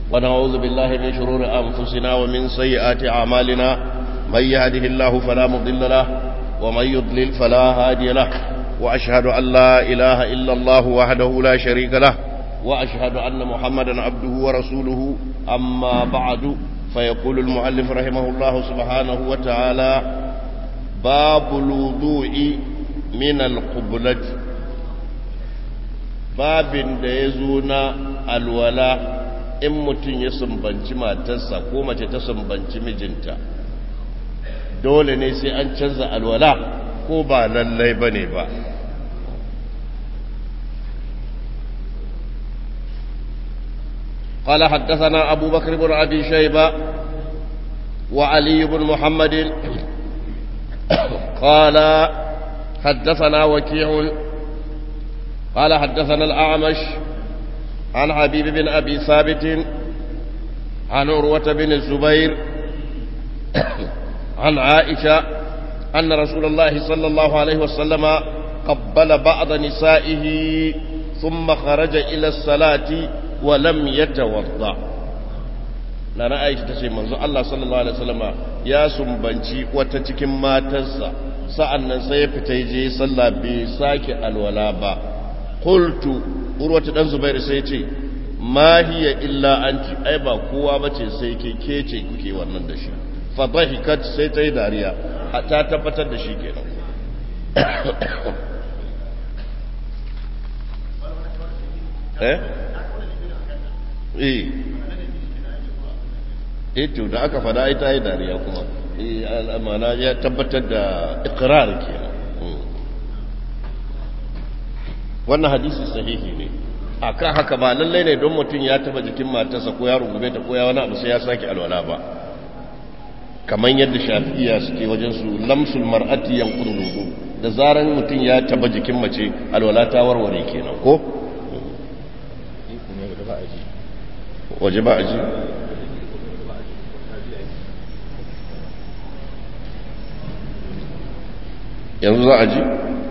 ونعوذ بالله من شرور أنفسنا ومن سيئات أعمالنا من يهده الله فلا مضل له ومن يضلل فلا هادي له وأشهد أن لا إله إلا الله وحده لا شريك له وأشهد أن محمدا عبده ورسوله أما بعد فيقول المؤلف رحمه الله سبحانه وتعالى باب الوضوء من القبلة باب da ya zo na alwala in mutum ya sumbanci matarsa ko mace ta sumbanci mijinta dole ne sai an canza alwala ko ba lallai ba ne ba قال حدثنا أبو بكر بن أبي شيبة وعلي بن محمد قال حدثنا وكيع قال حدثنا الأعمش عن حبيب بن أبي ثابت عن عروة بن الزبير عن عائشة أن رسول الله صلى الله عليه وسلم قبل بعض نسائه ثم خرج إلى الصلاة ولم يتوضأ na Aisha ta ce manzo Allah sallallahu alaihi wasallama ya sumbanci wata cikin matarsa sa'annan sai ya fita je sallah bai sake alwala ba qultu urwata dan zubair sai ce ma hiya illa anti ai ba kowa bace sai ke kece kuke wannan da shi fa dhahikat sai ta yi dariya ta tabbatar da shi kenan eh eh eh to da aka fada ai ta yi dariya kuma eh al'amana ya tabbatar da iqrar kenan wannan hadisi sahihi ne akan haka ba lallai ne don mutum ya taba jikin matarsa ko ya rungume ta ko ya wani abu sai ya sake alwala ba kamar yadda shafi'iya suke wajen su lamsul mar'ati yanqudu wudu da zaran mutum ya taba jikin mace alwala ta warware kenan ko waje ba aji yanzu za a ji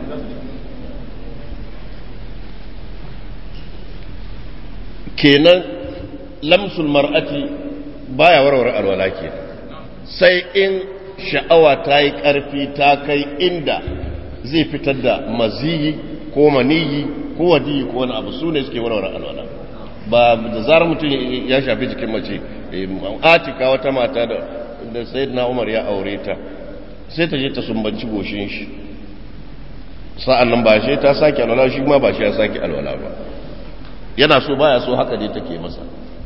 kenan lamsul mar'ati baya warware alwala ke sai in sha'awa ta yi ƙarfi ta kai inda zai fitar da maziyi ko maniyi ko wadiyi ko wani abu su ne suke warware alwala ba da zarar mutum ya shafi jikin mace atika wata mata da sayyidina umar ya aure ta sai ta je ta sumbanci goshin shi sa'an nan ba shi ta sake alwala shi ma ba shi ya sake alwala ba yana so baya so haka dai take masa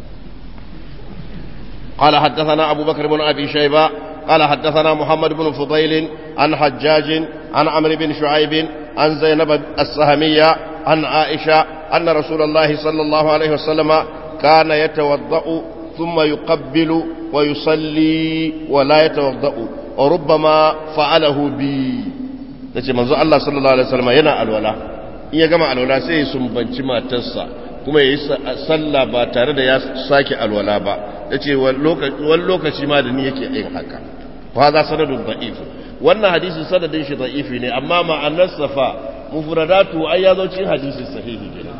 قال حدثنا أبو بكر بن أبي شيبة قال حدثنا محمد بن فضيل عن حجاج عن عمرو بن شعيب عن زينب السهمية عن عائشة أن رسول الله صلى الله عليه وسلم كان يتوضأ ثم يقبل ويصلي ولا يتوضأ وربما فعله بي nace manzo Allah sallallahu alaihi wasallam yana alwala in ya gama alwala sai ya sumbanci matarsa kuma yayi sallah ba tare da ya sake alwala ba yace wani lokaci ma da ni yake yin haka fa za sanadun da'if wannan hadisin sanadin shi da'ifi ne amma ma'anar safa mufradatu ai ya zo cikin hadisin sahihi kenan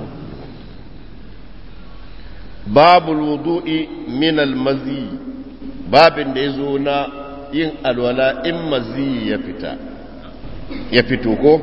babul wudu'i min al-mazi babin da yazo na yin alwala in mazi ya fita ya fito ko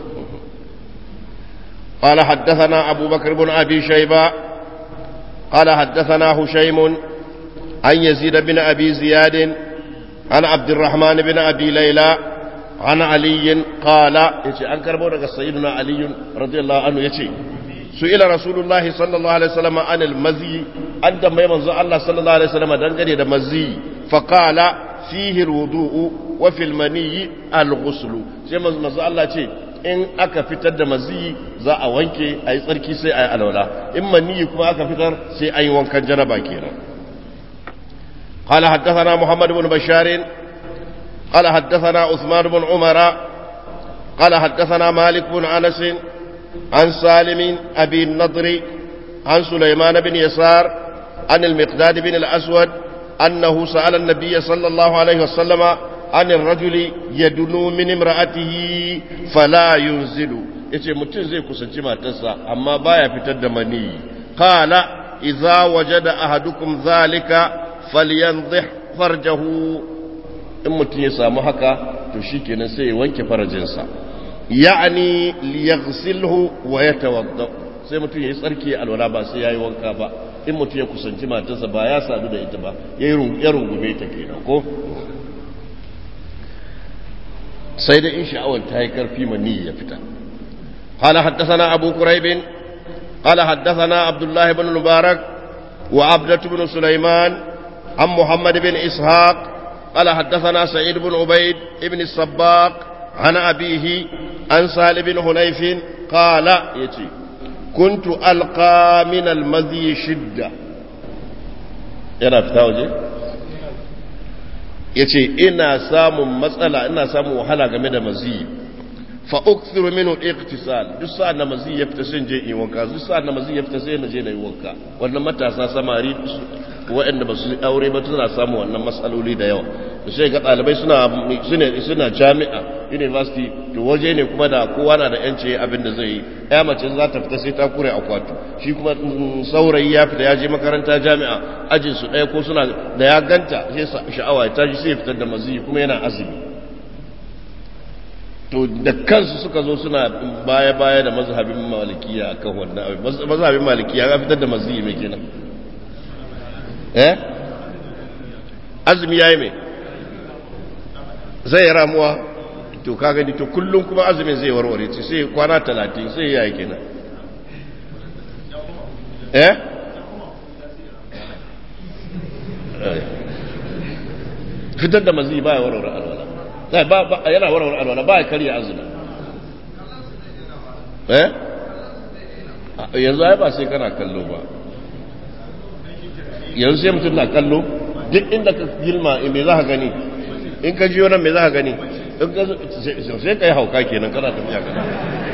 قال حدثنا أبو بكر بن أبي شيبة قال حدثنا هشيم عن يزيد بن أبي زياد عن عبد الرحمن بن أبي ليلى عن علي قال يتي أنكر بورك سيدنا علي رضي الله عنه يتي سئل رسول الله صلى الله عليه وسلم عن المزي أنت ما يمنزع الله صلى الله عليه وسلم دنقل المزي فقال فيه الوضوء وفي المني الغسل sai manzo Allah ce in aka fitar da maziyi za a wanke a yi tsarki sai a yi alwala in maniyi kuma aka fitar sai a yi wankan janaba kenan قال حدثنا محمد بن بشار قال حدثنا عثمان بن عمر قال حدثنا مالك بن انس عن سالم ابي النضر عن سليمان بن يسار عن المقداد بن الاسود انه سال النبي صلى الله عليه وسلم عن الرجل يدنو من امرأته فلا ينزل yace mutum zai kusanci matarsa amma baya fitar da mani qala idza wajada ahadukum zalika falyanzih farjahu in mutum ya samu haka to shikenan sai ya wanke farajinsa ya'ni liyaghsilhu wa yatawadda sai mutum yayi tsarki alwala ba sai yayi wanka ba in mutum ya kusanci matarsa ba ya sadu da ita ba yayi ya rungume ta kenan ko sai da in sha'awar ta yi karfi mani ya fita قال حدثنا أبو كريب قال حدثنا عبد الله بن المبارك وعبدة بن سليمان عن محمد بن إسحاق قال حدثنا سعيد بن عبيد بن الصباق عن أبيه عن سهل بن حنيف قال يتي كنت ألقى من المذي شدة yana fita waje ya ce ina samun matsala ina samun wahala game da maziyi fa ukthiru minhu iqtisal duk sa'an da mazi ya fita sai je yi wanka duk sa'an da mazi ya fita sai na je na yi wanka wannan matasa samari waɗanda ba su aure ba suna samun wannan matsaloli da yawa da sai ga ɗalibai suna suna suna jami'a university to waje ne kuma da kowa na da yanci abin da zai yi ya mace za ta fita sai ta kure akwatu shi kuma saurayi ya fita ya je makaranta jami'a ajin su ɗaya ko suna da ya ganta sai sha'awa ya tashi sai ya fitar da mazi kuma yana azumi to da kansu suka zo suna baya-baya da mazhabin malikiya a kan wannan abin mazhabin malikiya ya fitar da maziyi mai kenan eh azumi ya yi mai zai ramuwa to ka gani to kullum kuma azumin zai warware ce sai kwana talatin sai ya yi kenan eh fitar da maziyi ba ya warware alwala yana warware alwala ba ya karya azumi eh yanzu ai ba sai kana kallo ba yanzu sai mutum na kallo duk inda ka gilma me za ka gani in ka jiyo nan me za ka gani sai ka yi hauka kenan kana tafiya kana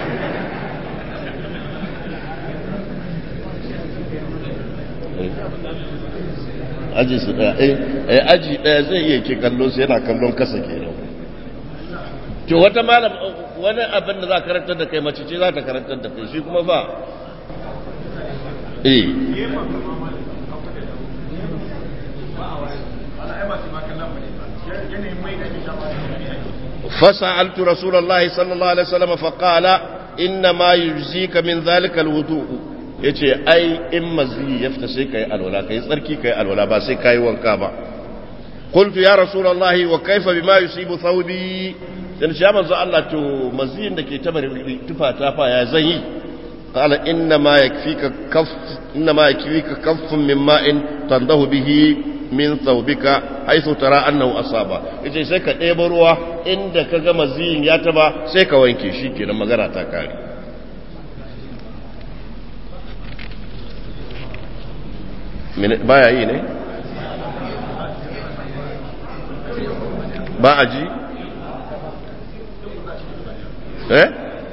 aji su daya eh aji daya zai iya ke kallo sai yana kallon kasa kenan to wata malam wani abin da za karantar da kai mace ce za ta karantar da kai shi kuma ba eh فسألت رسول الله صلى الله عليه وسلم فقال إنما يجزيك من ذلك الوضوء yace ai in mazi ya fita sai kai alwala kai tsarki kai alwala ba sai kai wanka ba qultu ya rasulullahi wa kaifa bima yusibu thawbi dan shi manzo Allah to maziyin da ke tabar tufa ta fa ya zan yi qala inna ma yakfika kaff inna ma yakfika kaffun min ma'in tandahu bihi min thawbika haythu tara annahu asaba yace sai ka ɗebo ruwa inda ka ga maziyin ya taba sai ka wanke shi kenan magana ta kare baya yi ne ba a ji eh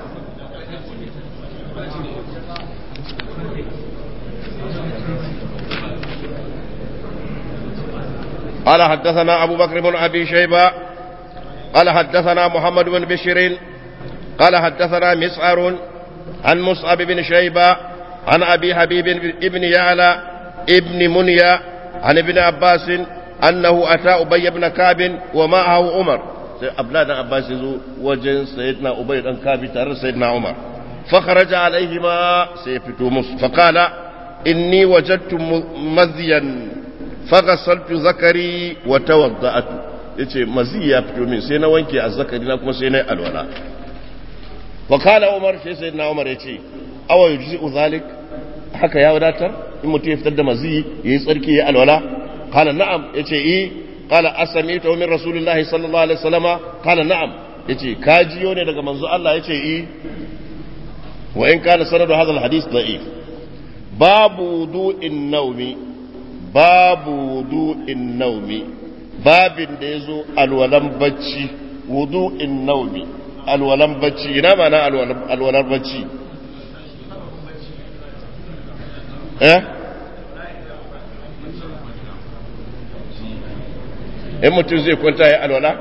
قال حدثنا أبو بكر بن أبي شيبة قال حدثنا محمد بن بشير قال حدثنا مسعر عن مصعب بن شيبة عن أبي حبيب بن يعلى ابن منيا عن ابن عباس أنه أتى أبي بن كعب ومعه عمر أبناء عباس وجن سيدنا أبي بن كعب تر سيدنا عمر فخرج عليهما سيفتو مصر فقال إني وجدت مذيا فغسلت ذكري وتوضأت yace mazi ya fito min sai na wanke azzakari na kuma sai na alwala wa kala umar sai sai na umar yace awa yujzi zalik haka ya wadatar in mutum ya fitar da mazi yayi tsarki ya alwala kala na'am yace eh kala asamitu min rasulillahi sallallahu alaihi wasallama kala na'am yace ka jiyo ne daga manzo Allah yace eh wa in kana sanadu hadha alhadith da'if babu wudu'in nawmi babu wudu'in naumi babin da ya zo alwalan bacci wudu'in naumi alwalan bacci ina mana alwalan bacci eh in mutum zai kwanta ya alwala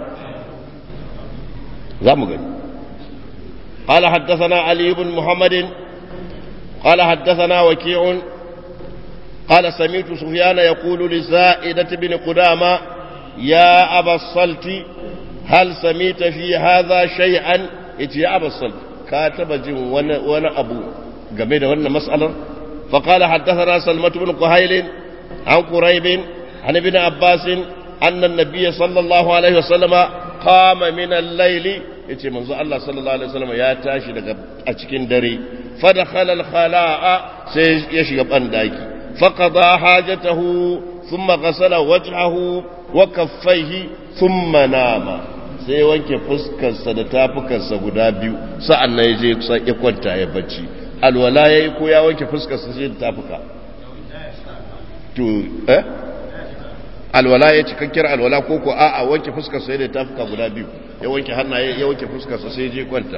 za mu gani قال حدثنا علي بن محمد قال حدثنا وكيع قال سمعت سفيان يقول لزائدة بن قدامة يا أبا الصلت هل سمعت في هذا شيئا إتي يا أبا الصلت كاتب جن وانا, وانا أبو قبيل وانا مسألة فقال حدثنا سلمة بن قهيل عن قريب عن ابن عباس أن النبي صلى الله عليه وسلم قام من الليل yace manzo Allah sallallahu alaihi wasallam ya tashi daga a cikin dare fa dakhala al-khala'a sai ya shiga bandaki fa qada hajatahu thumma ghasala wajhahu wa kaffaihi thumma nama sai ya wanke fuskarsa da tafukarsa guda biyu sa'annan ya je ya kwanta ya bacci alwala yayi ko ya wanke fuskarsa sai da tafuka to eh alwala ya cikakkiyar alwala ko ko a'a wanke fuskar sai da tafuka guda biyu ya wanke hannaye ya wanke fuskar sa sai je kwanta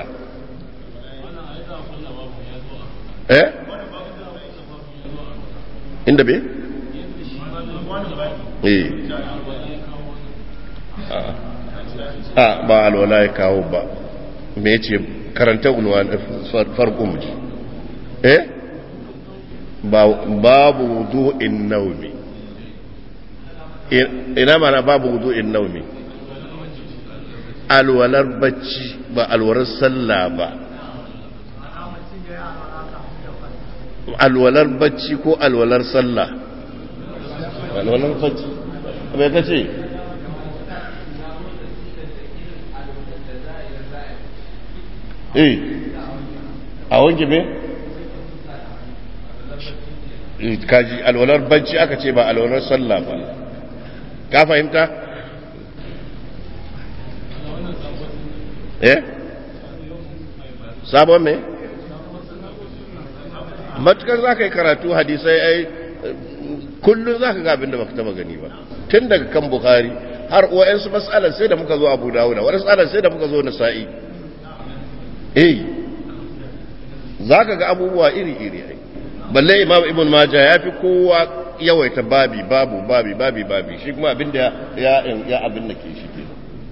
eh inda be eh a ba alwala ya kawo ba me yace karanta unwan farko mu eh babu wudu'in naumi ina mana babu wudu'in naumi alwalar bacci ba alwalar sallah ba alwalar bacci ko alwalar sallah alwalar bacci bai ka ce eh a wanke me kaji alwalar bacci aka ce ba alwalar sallah ba ka fahimta? eh sabon me? matukar za ka yi karatu hadisai ai kullum za ka ga abin da baka taba gani ba tun daga kan bukari har wa'yansu matsalar sai da muka zo abu dawuda wani matsalar sai da muka zo nasa'i eh za ka ga abubuwa iri-iri ai balle imam ibn majah ya fi kowa yawaita babi babu babi babi babi shi kuma abinda ya ya abin da ke shi ke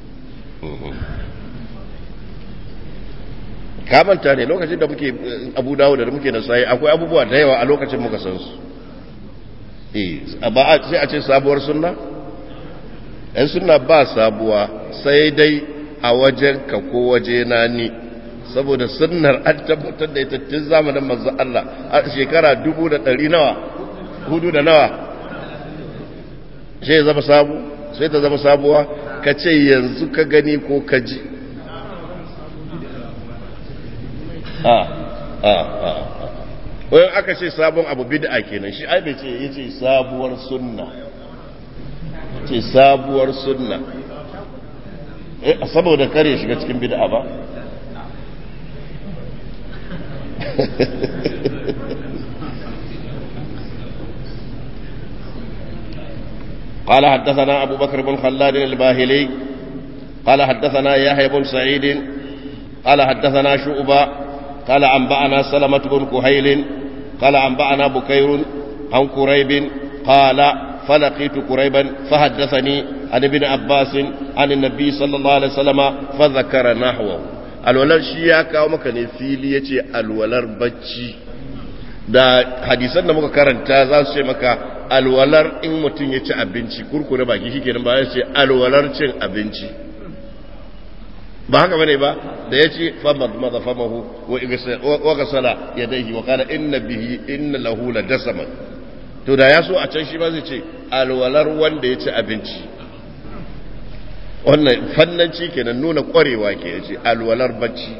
kamanta ne lokacin da muke abu dawo da muke da sai akwai abubuwa da yawa a lokacin muka san su eh ba sai a ce sabuwar sunna ɗan sunna ba sabuwa sai dai a wajen ka ko waje na ni saboda sunnar an tabbatar da ita tun zamanin manzo Allah a shekara dubu da ɗari nawa hudu da nawa sai zama sabu sai ta zama sabuwa ka ce yanzu ka gani ko ka ji a a a wayan aka ce sabon abu bid'a kenan shi ai bai ce yace sabuwar sunna ce sabuwar sunna eh saboda kare shiga cikin bid'a ba قال حدثنا أبو بكر بن خلاد الباهلي قال حدثنا يحيى بن سعيد قال حدثنا شعبة قال أنبأنا سلمة بن كهيل قال أنبأنا بكير عن كريب قال فلقيت كريبا فحدثني عن ابن عباس عن النبي صلى الله عليه وسلم فذكر نحوه alwalar shi ya kawo maka ne fili ya ce alwalar bacci da hadisan da muka karanta za su ce maka alwalar in mutum ya ci abinci kurkure baki shi kenan ba ya ce alwalar cin abinci ba haka bane ba da ya ce famad maza famahu wa gasala ya daihi wa kana inna bihi inna lahu la dasaman to da ya so a can shi ba zai ce alwalar wanda ya ci abinci wannan fannanci kenan nuna kwarewa ke ce alwalar bacci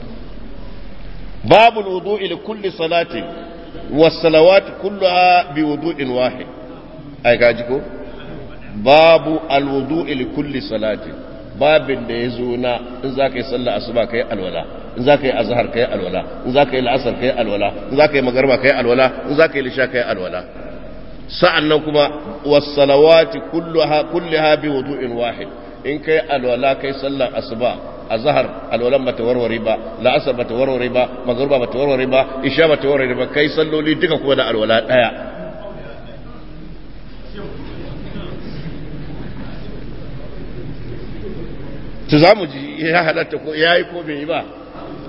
babu wudu'i li kulli salatin was salawat kulluha bi wudu'in wahid ai gaji ko babu alwudu'i li kulli salatin babin da yazo na in zaka yi sallah asuba kai alwala in zaka yi azhar kai alwala in zaka yi al'asr kai alwala in zaka yi magriba kai alwala in zaka yi lisha kai alwala sa'annan kuma was salawati kulluha kulluha bi wudu'in wahid in kai alwala kai sallar asuba azhar alwalan bata warware ba la'asar bata warware ba magruba bata warware ba isha bata warware ba kai salloli duka kuma da alwala daya to zamu ji ya halatta ko yayi ko bai yi ba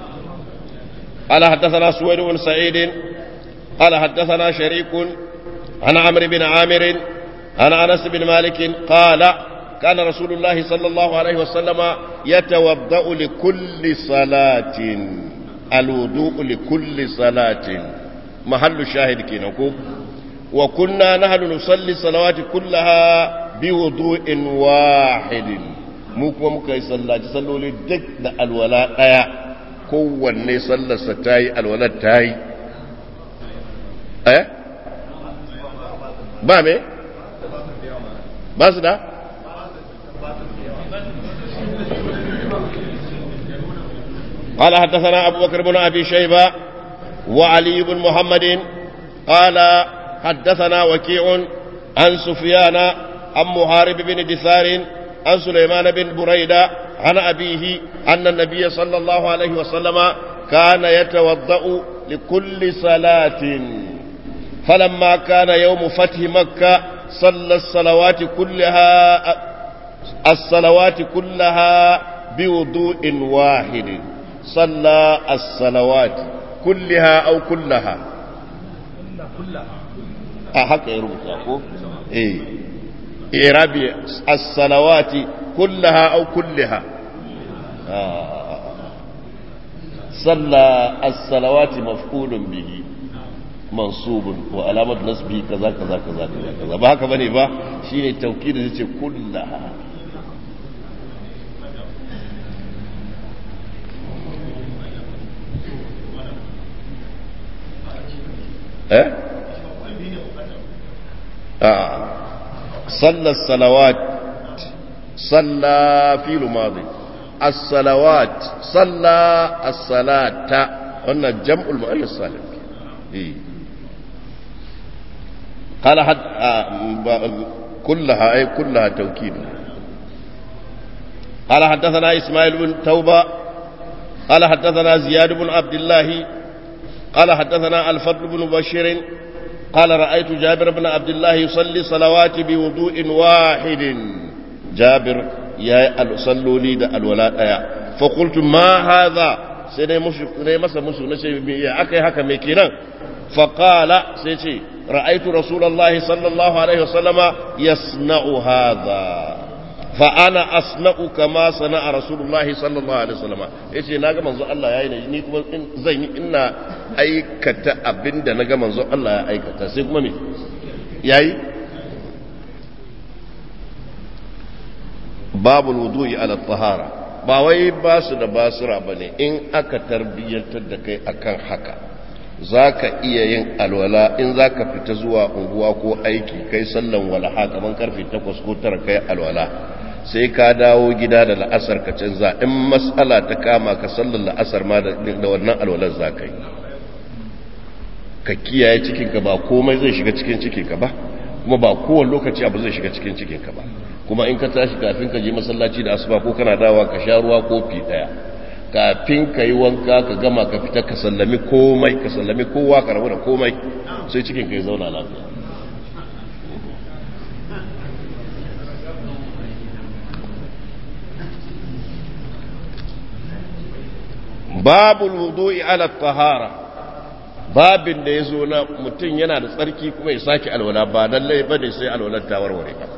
قال حدثنا سويد بن سعيد قال حدثنا شريك عن عمرو بن عامر عن أنس بن مالك قال كان رسول الله صلى الله عليه وسلم يتوضأ لكل صلاة الوضوء لكل صلاة محل الشاهد كينكم وكنا نحن نصلي الصلوات كلها بوضوء واحد mu kuma muka yi sallaci salloli duk da alwala ɗaya kowanne sallarsa ta yi alwalar ta yi eh ba me ba su da قال حدثنا أبو بكر بن أبي شيبة وعلي بن محمد قال حدثنا وكيع عن سفيان عن محارب بن دثار عن سليمان بن بريدة عن أبيه أن النبي صلى الله عليه وسلم كان يتوضأ لكل صلاة فلما كان يوم فتح مكة صلى الصلوات كلها الصلوات كلها بوضوء واحد صلى الصلوات كلها أو كلها أحق يربط إيه إعرابي الصلوات كلها أو كلها آه. صلى الصلوات مفعول به منصوب وعلامة نصبه كذا كذا كذا كذا كذا ba haka bane ba shine tawkid da yace kullaha eh ah صلى الصلوات صلى في الماضي الصلوات صلى الصلاة قلنا جمع المؤنث السالم إيه. قال حد آه كلها أي كلها توكيد قال حدثنا إسماعيل بن توبة قال حدثنا زياد بن عبد الله قال حدثنا الفضل بن بشير قال رأيت جابر بن عبد الله يصلي صلوات بوضوء واحد جابر يا صلوا لي ده الولاء فقلت ما هذا سيدي مسا مسو نشي يا أكي هكا ميكينا فقال سيدي رأيت رسول الله صلى الله عليه وسلم يصنع هذا فأنا أصنع كما صنع رسول الله صلى الله عليه وسلم yace na ga manzo Allah yayi ni kuma zan yi ina aikata abinda na ga manzo Allah ya aikata sai kuma me yayi babul wudu'i ala tahara ba wai ba su da basira bane in aka tarbiyyantar da kai akan haka zaka iya yin alwala in zaka fita zuwa unguwa ko aiki kai sallan walaha kaman karfe 8 ko 9 kai alwala sai ka dawo gida da la'asar ka canza in matsala ta kama ka sallar la'asar ma da wannan alwalar za ka yi ka kiyaye cikinka ba komai zai shiga cikin cikinka ba kuma ba kowane lokaci abu zai shiga cikin cikinka ba kuma in ka tashi kafin ka je masallaci da asuba ko kana dawa ka sha ruwa kofi daya kafin ka yi wanka ka gama ka fita ka sallami komai ka sallami kowa ka rabu da komai sai cikinka ya zauna lafiya babul wudu'i ala tahara babin da ya zo na mutum yana da tsarki kuma ya sake alwala ba lallai ba ne sai alwalar ta warware ba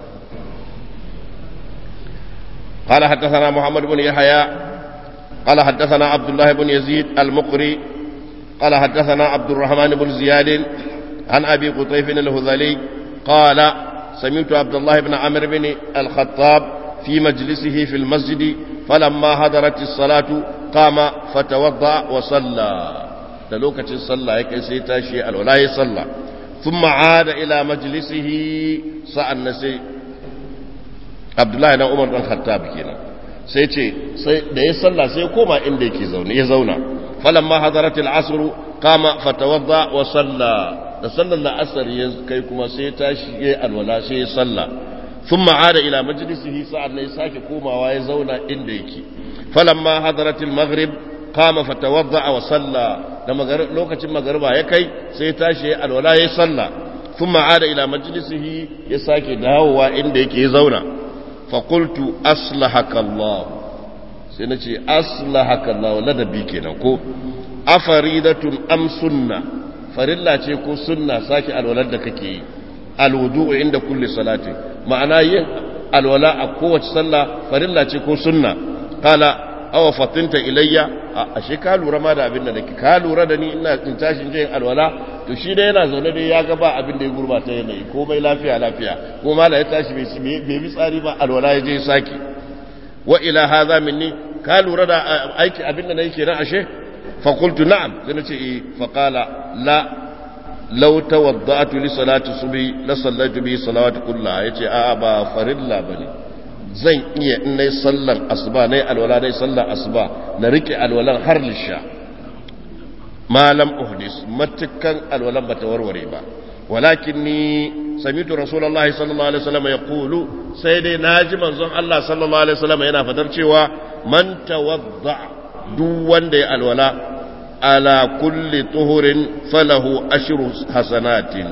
قال حدثنا محمد بن يحيى قال حدثنا عبد الله بن يزيد المقري قال حدثنا عبد الرحمن بن زياد عن ابي قطيف الهذلي قال سمعت عبد الله بن عمرو بن الخطاب في مجلسه في المسجد فلما حضرت الصلاه قام فتوضا وصلى da lokacin sallah ya kai sai tashi alwala ya sallah thumma ada ila majlisihi sa'an na sai Abdullahi na Umar dan Khattab kenan sai ce sai da ya sallah sai koma inda yake zaune ya zauna falamma hadaratil asr qama fatawadda wa salla da sallar la'asar ya kai kuma sai ya tashi ya alwala sai ya sallah thumma ada ila majlisihi sa'an ya sake komawa ya zauna inda yake falamma hadaratil maghrib qama fatawadda wa salla da lokacin magariba ya kai sai tashi alwala ya salla thumma ada ila majlisihi ya sake dawowa inda yake zauna fa qultu aslahaka Allah sai nace aslahaka Allah ladabi kenan ko afaridatun am sunna farilla ce ko sunna sake alwalar da kake yi alwudu inda kulli salati ma'ana yin alwala a kowace sallah farilla ce ko sunna qala aw fatinta ilayya ashe ka lura ma da abin da nake ka lura da ni ina in tashin jin alwala to shi dai yana zaune dai ya ga ba abin da ya gurbata yanayi komai lafiya lafiya ko mala ya tashi bai bi tsari ba alwala ya je saki wa ila hadha minni ka lura da aiki abin da nake kenan ashe fa qultu na'am sai nace eh fa qala la law tawadda'tu li salati subhi la sallaitu bi salawati kullaha yace a ba farilla bane zan iya in nayi sallar asuba nayi alwala nayi sallar asuba na rike alwalan har lisha malam uhdis matukan alwalan bata warware ba walakinni samitu rasulullahi sallallahu alaihi wasallam yaqulu sai dai naji manzon Allah sallallahu alaihi wasallam yana fadar cewa man tawadda duk wanda ya alwala ala kulli tuhurin falahu ashru hasanatin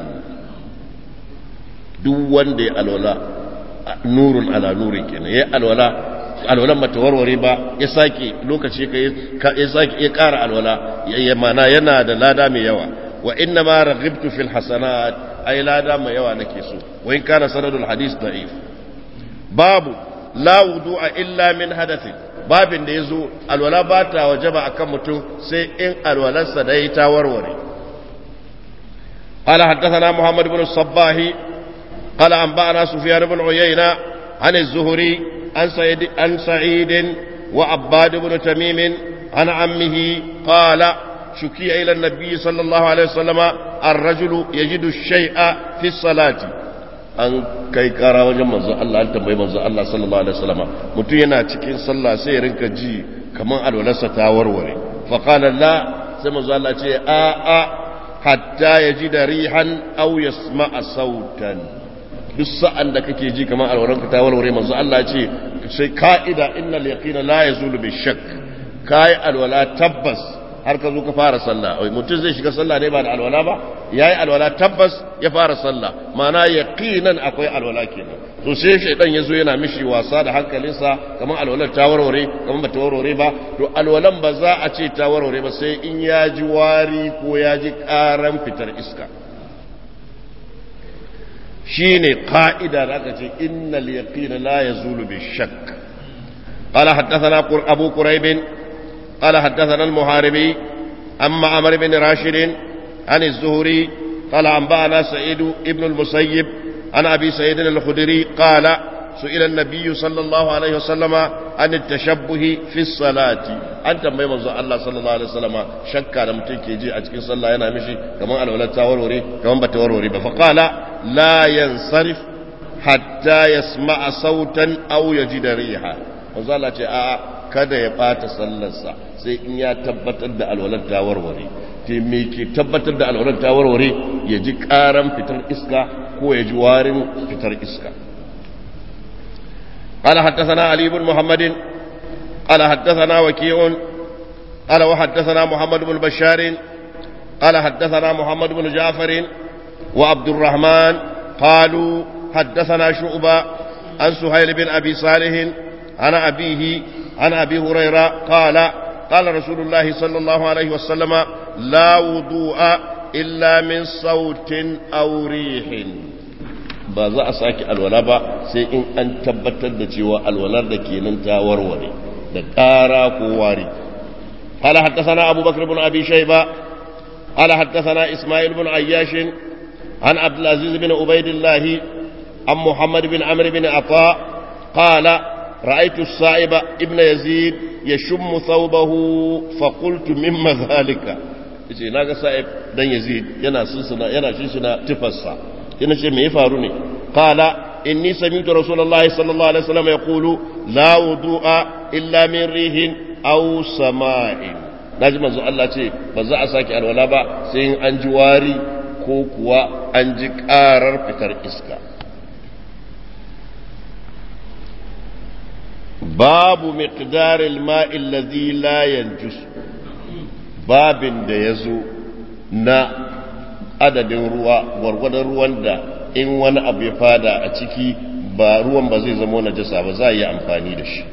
duk wanda ya alwala nurun ala nurin kenan ya alwala alwalan bata warware ba ya sake lokaci ka ya sake ya kara alwala ya mana yana da lada mai yawa wa inna ma raghibtu fil hasanat ay lada mai yawa nake so wa in kana sanadul hadith da'if babu la wudu'a illa min hadathin babin da yazo alwala ba ta wajaba akan mutum sai in alwalarsa da ta warware قال حدثنا محمد بن الصباح قال أنبأنا سفيان بن عيينة عن الزهري عن سعيد, عن سعيد وعباد بن تميم عن عمه قال شكي إلى النبي صلى الله عليه وسلم الرجل يجد الشيء في الصلاة an kai kara wajen manzo Allah an tambayi manzo Allah sallallahu alaihi wasallam mutum yana cikin sallah sai ya rinka ji kaman alwalarsa ta warware fa qala la sai manzo Allah ce a a hatta yajida rihan aw yasma'a sautan duk sa'an da kake ji kamar alwaranka ta warware manzo Allah ce sai ka'ida innal yaqina la yazulu bi shakk kai alwala tabbas har ka zo ka fara sallah wai mutum zai shiga sallah ne ba da alwala ba yayi alwala tabbas ya fara sallah ma'ana yaqinan akwai alwala kenan to sai shaydan yazo yana mishi wasa da hankalinsa kamar alwalar ta warware kamar ba ta warware ba to alwalan ba za a ce ta warware ba sai in ya ji wari ko ya ji karan fitar iska shine qa'ida da aka ce innal yaqina la yazulu bi shakk qala haddathana abu quraib qala haddathana al muharibi amma amr bin rashid an az-zuhri qala anba'ana sa'id ibn al musayyib an abi sa'id al khudri qala سئل النبي صلى الله عليه وسلم عن التشبه في الصلاة أنت ما يمزو الله صلى الله عليه وسلم شك على متين كيجي أتكين صلى الله عليه مشي كمان الولد تاوروري كمان بتاوروري فقال لا ينصرف حتى يسمع صوتا أو يجد ريحا manzo Allah ce a kada ya bata sallarsa sai in ya tabbatar da alwalar ta warware te me ke tabbatar da alwalar ta warware ya ji karan fitar iska ko ya ji warin fitar iska قال حدثنا علي بن محمد قال حدثنا وكيع قال وحدثنا محمد بن بشار قال حدثنا محمد بن جعفر وعبد الرحمن قالوا حدثنا شعبة عن سهيل بن أبي صالح عن أبيه عن أبي هريرة قال قال رسول الله صلى الله عليه وسلم لا وضوء إلا من صوت أو ريح ba za a sake alwala ba sai in an tabbatar da cewa alwalar da ke nan ta warware da ƙara ko wari قال حدثنا أبو بكر بن أبي شيبة قال حدثنا إسماعيل بن عياش عن عبد العزيز بن عبيد الله عن محمد بن عمرو بن عطاء قال رأيت الصائب ابن يزيد يشم ثوبه فقلت مما ذلك yace naga sa'ib dan yazid yana sunsuna yana shishina tufarsa yana ce me ya faru ne qala inni sami'tu rasulullahi sallallahu alaihi wasallam yaqulu la wudu'a illa min rihin aw sama'in naji manzo Allah ce ba za a saki alwala ba sai in an ji wari ko kuwa an ji karar fitar iska babu miqdaril ma'i allazi la yanjus babin da yazo na adadin ruwa gwargwadon ruwan da in wani abu ya fada a ciki ba ruwan ba zai zama najasa ba za a yi amfani da shi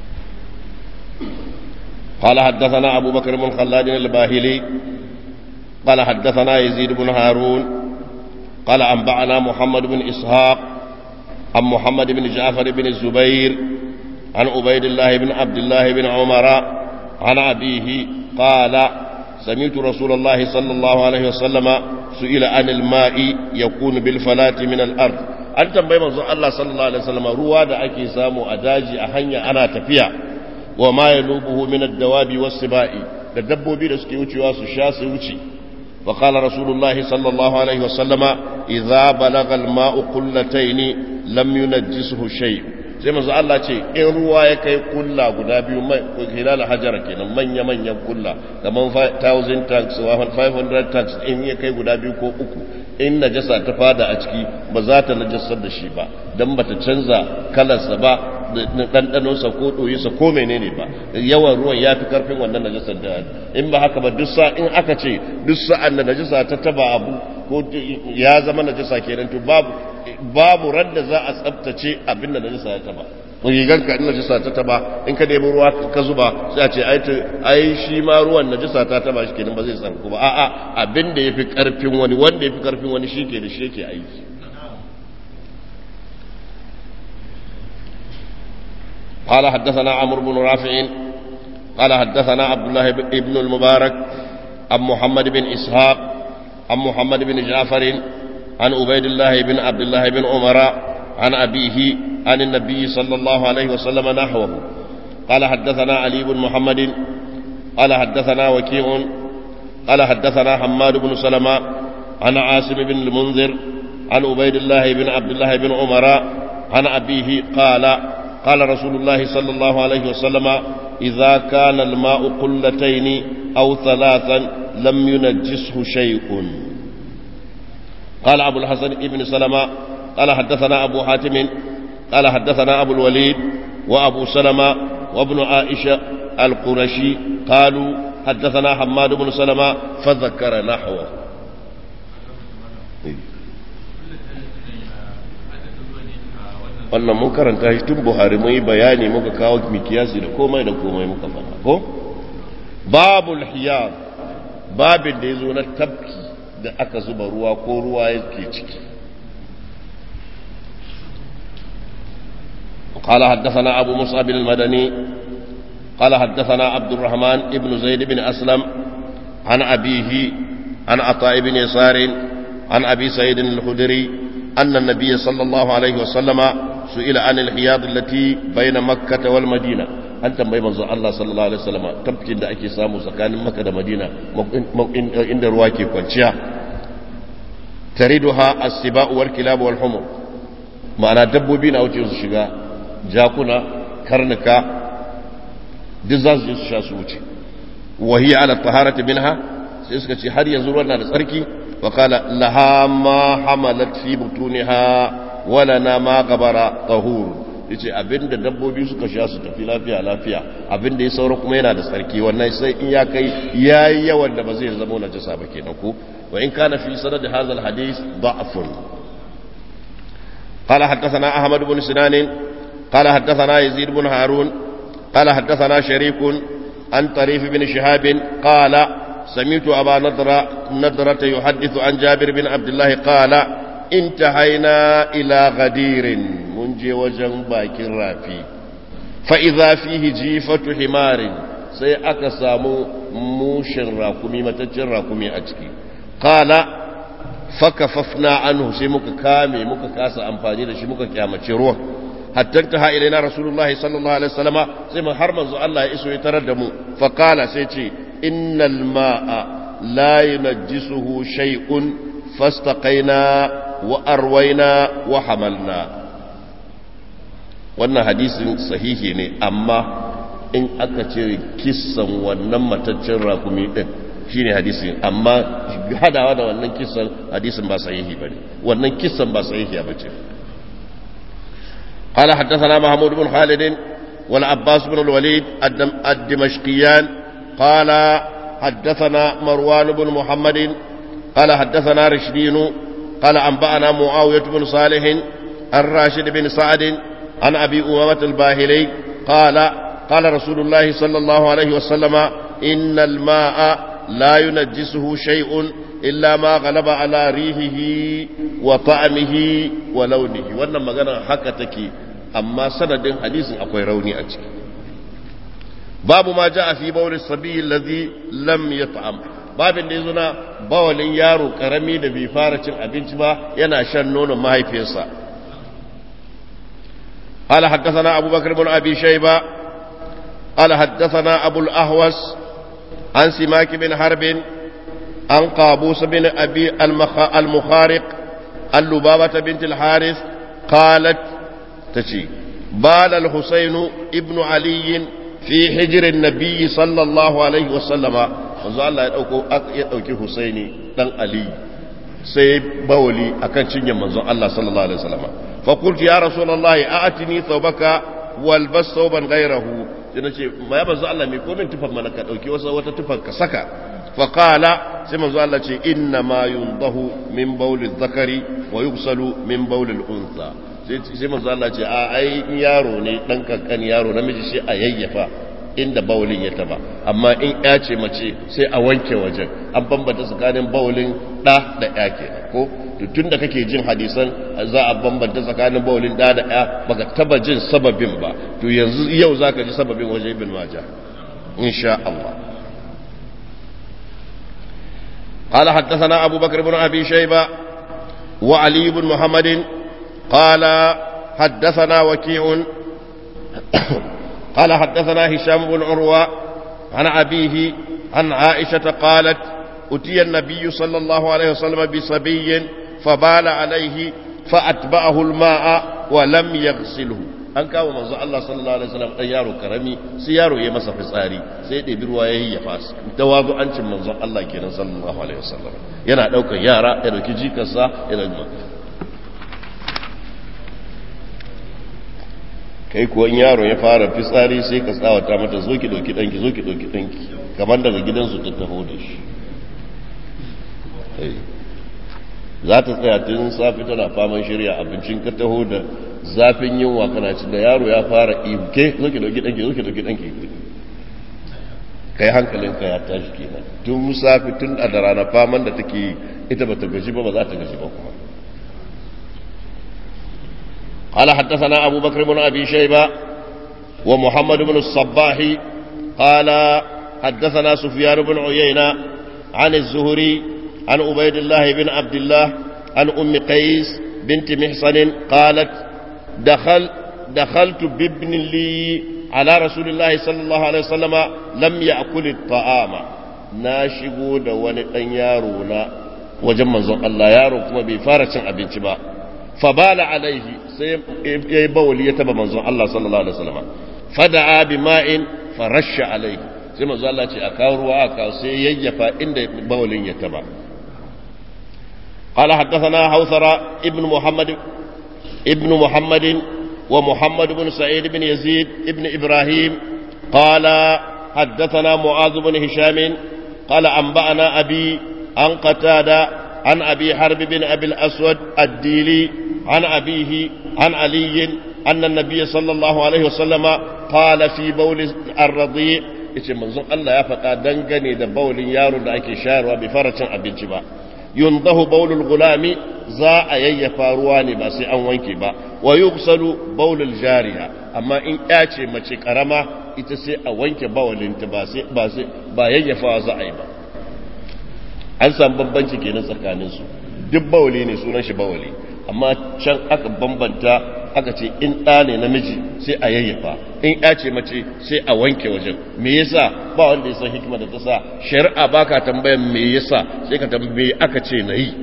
قال حدثنا أبو بكر بن خلاد الباهلي قال حدثنا يزيد بن هارون قال أنبأنا محمد بن إسحاق عن محمد بن جعفر بن الزبير عن عبيد الله بن عبد الله بن عمر عن أبيه قال سمعت رسول الله صلى الله عليه وسلم سئل عن الماء يكون بالفلاة من الأرض an tambayi manzon Allah sallallahu alaihi wasallam ruwa da ake samu a daji a hanya ana tafiya wa ma yalubuhu min ad-dawabi was-sibai da dabbobi da suke wucewa su sha su wuce wa qala rasulullahi sallallahu alaihi wasallam idza balagha al-ma'u qullatayn lam yunajjisuhu shay sai manzo Allah ce in ruwa ya kai kulla guda biyu mai hilal hajara kenan manya manyan kulla kaman 1000 tanks 500 tanks in ya kai guda biyu ko uku in najasa ta fada a ciki ba za ta najasar da shi ba don ba ta canza kalarsa ba ɗanɗanonsa ko ɗoyinsa ko menene ba yawan ruwan ya fi ƙarfin wannan najasar da in ba haka ba duk sa in aka ce duk sa'an da najasa ta taba abu ko ya zama najasa kenan to babu babu ran da za a tsabtace abin da najasa ya taba rigar ka in najasa ta taba in ka nemi ruwa ka zuba sai a ce ai shi ma ruwan najasa ta taba shi kenan ba zai tsarku ba a'a abin da yafi karfin wani wanda yafi karfin wani shi ke da shi yake aiki قال حدثنا عمرو بن رافع قال حدثنا عبد الله بن المبارك عن محمد بن إسحاق عن محمد بن جعفر عن عبيد الله بن عبد الله بن عمر عن أبيه عن النبي صلى الله عليه وسلم نحوه قال حدثنا علي بن محمد قال حدثنا وكيع قال حدثنا حماد بن سلمة عن عاصم بن المنذر عن عبيد الله بن عبد الله بن عمر عن أبيه قال قال رسول الله صلى الله عليه وسلم إذا كان الماء قلتين أو ثلاثا لم ينجسه شيء قال أبو الحسن ابن سلمة قال حدثنا أبو حاتم قال حدثنا أبو الوليد وأبو سلمة وابن عائشة القرشي قالوا حدثنا حماد بن سلمة فذكر نحوه wannan mun karanta shi tun buhari mun yi bayani muka kawo mikiyasi da komai da komai muka faɗa ko babul hiyar babin da ya zo na tafki da aka zuba ruwa ko ruwa yake ciki قال حدثنا أبو مصعب المدني قال حدثنا عبد الرحمن ابن زيد بن أسلم عن أبيه عن عطاء بن يسار عن أبي سعيد الخدري أن النبي صلى الله عليه وسلم سئل عن الحياض التي بين مكة والمدينة an tambayi manzo Allah sallallahu alaihi wasallam tafkin da ake samu tsakanin Makka da Madina inda ruwa ke kwanciya tariduha as-siba'u wal kilab wal humur ma'ana dabbobi na wuce su shiga jakuna karnuka duk za su je su sha su wuce wa hiya ala taharati minha sai suka ce har yanzu ruwan na da tsarki wa qala laha ma hamalat fi butuniha wa lana ma qabara tahur yace abinda dabbobi suka sha su tafi lafiya lafiya abinda ya saura kuma yana da tsarki wannan sai in ya kai yayi yawan da ba zai zama najasa ba kenan ko wa in kana fi sanad hadha al hadith da'fun قال حدثنا أحمد بن سنان قال حدثنا يزيد بن هارون قال حدثنا شريك عن طريف بن شهاب قال سمعت أبا نضرة نضرة يحدث عن جابر بن عبد الله قال انتهينا إلى غدير منجي وجن باكر رافي فإذا فيه جيفة حمار sai aka samu mushin rakumi mataccen rakumi a ciki kala fakafafna anhu sai muka kame muka kasa amfani da shi muka kyamace ruwan hatta ta ha ilaina rasulullahi sallallahu alaihi wasallama sai mu har manzo Allah ya iso ya tarar da mu fa kala sai ce innal ma'a la yunajjisuhu shay'un fastaqaina wa arwaina wa hamalna wannan hadisin sahihi ne amma in aka ce kissan wannan mataccen rakumi din shine hadisin amma hadawa da wannan kissan hadisin ba sahihi bane wannan kissan ba sahihi ba ce قال حدثنا محمود بن خالد والعباس بن الوليد الدمشقيان قال حدثنا مروان بن محمد قال حدثنا رشدين قال أنبأنا معاوية بن صالح عن راشد بن سعد عن أبي أمامة الباهلي قال قال رسول الله صلى الله عليه وسلم إن الماء لا ينجسه شيء إلا ما غلب على ريحه وطعمه ولونه wannan magana haka take amma sanadin hadisin akwai rauni a ciki babu ma ja fi bawli sabi alladhi lam yat'am babin da yazo na bawalin yaro karami da bai fara cin abinci ba yana shan nonon mahaifiyarsa قال حدثنا أبو بكر بن أبي شيبة قال حدثنا أبو الأهوس عن سماك بن حرب عن قابوس بن أبي المخارق اللبابة بنت الحارث قالت تشي بال الحسين ابن علي في حجر النبي صلى الله عليه وسلم manzo Allah ya dauko ya dauki Husaini dan Ali sai bawali akan cinyar manzon Allah sallallahu alaihi wasallam fa qultu ya rasulullahi a'tini thawbaka walbas thawban ghayrahu sai nace ma ya manzo Allah me ko min tufan mana ka dauki wasa wata tufan ka saka fa qala sai manzo Allah ce inna ma yundahu min bawli dhakari wa yughsalu min bawli al-untha sai manzo Allah ce a ai yaro ne dan kankan yaro namiji shi a yayyafa inda bawulin ya taba amma in ya ce mace sai a wanke wajen an bambanta tsakanin bawulin da da ya kenan ko tun da kake jin hadisan za a bambanta tsakanin bawulin da da ya baka taba jin sababin ba to yanzu yau zaka ji sababin wajen ibn majah insha Allah قال حدثنا أبو بكر بن أبي شيبة وعلي بن محمد قال حدثنا وكيع قال حدثنا هشام بن عروة عن أبيه عن عائشة قالت أتي النبي صلى الله عليه وسلم بصبي فبال عليه فأتبعه الماء ولم يغسله an kawo manzo Allah sallallahu alaihi wasallam dan yaro karami sai yaro ya masa fitsari sai ɗebi ruwa ya yi ya fasa tawazu ancin manzo Allah kenan sallallahu alaihi wasallam yana daukar yara ya dauki jikarsa ya dauki kai kuwa yaro ya fara fitsari sai ka tsawata mata zo ki dauki danki zo ki dauki danki kamar daga gidansu ta taho da shi za ta tsaya tun safi tana faman shirya abincin ka taho da zafin yunwa kana ci da yaro ya fara ibuke zo ki dauki danki zo ki dauki danki kai hankalinka ya tashi kenan tun safi tun a da rana faman da take ita ba ta gaji ba ba za ta gaji ba kuma قال حدثنا أبو بكر بن أبي شيبة ومحمد بن الصباح قال حدثنا سفيان بن عيينة عن الزهري عن عبيد الله بن عبد الله عن أم قيس بنت محصن قالت دخل دخلت بابن لي على رسول الله صلى الله عليه وسلم لم يأكل الطعام ناشقو دون يارونا وجمع الله يارو كما بفارة أبنتي با فبال عليه sai ya yi bawali ya taba manzon Allah sallallahu alaihi wasallam fada'a bi ma'in farasha alaihi sai manzon Allah ce a kawo ruwa a kawo sai yayyafa inda bawalin ya taba قال حدثنا حوثرة ابن محمد ابن محمد ومحمد بن سعيد بن يزيد ابن إبراهيم قال حدثنا معاذ بن هشام قال أنبأنا أبي عن قتادة عن أبي حرب بن أبي الأسود الديلي عن أبيه عن علي أن النبي صلى الله عليه وسلم قال في بول الرضيع yace manzon Allah ya faɗa dangane da baulin yaro da ake shayarwa bai fara cin abinci ba yundahu baulul gulami za a yayyafa ruwa ne ba sai an wanke ba wa yughsalu baulul jariya amma in ya ce mace karama ita sai a wanke baulinta ba sai ba sai ba yayyafa za a yi ba an samu bambanci kenan tsakanin su duk bauli ne sunan shi bauli amma can aka bambanta aka ce in ɗa ne namiji sai a yayyafa in ya ce mace sai a wanke wajen me yasa ba wanda ya san hikima da ta sa shari'a baka tambayan me yasa sai ka tambaye aka ce na yi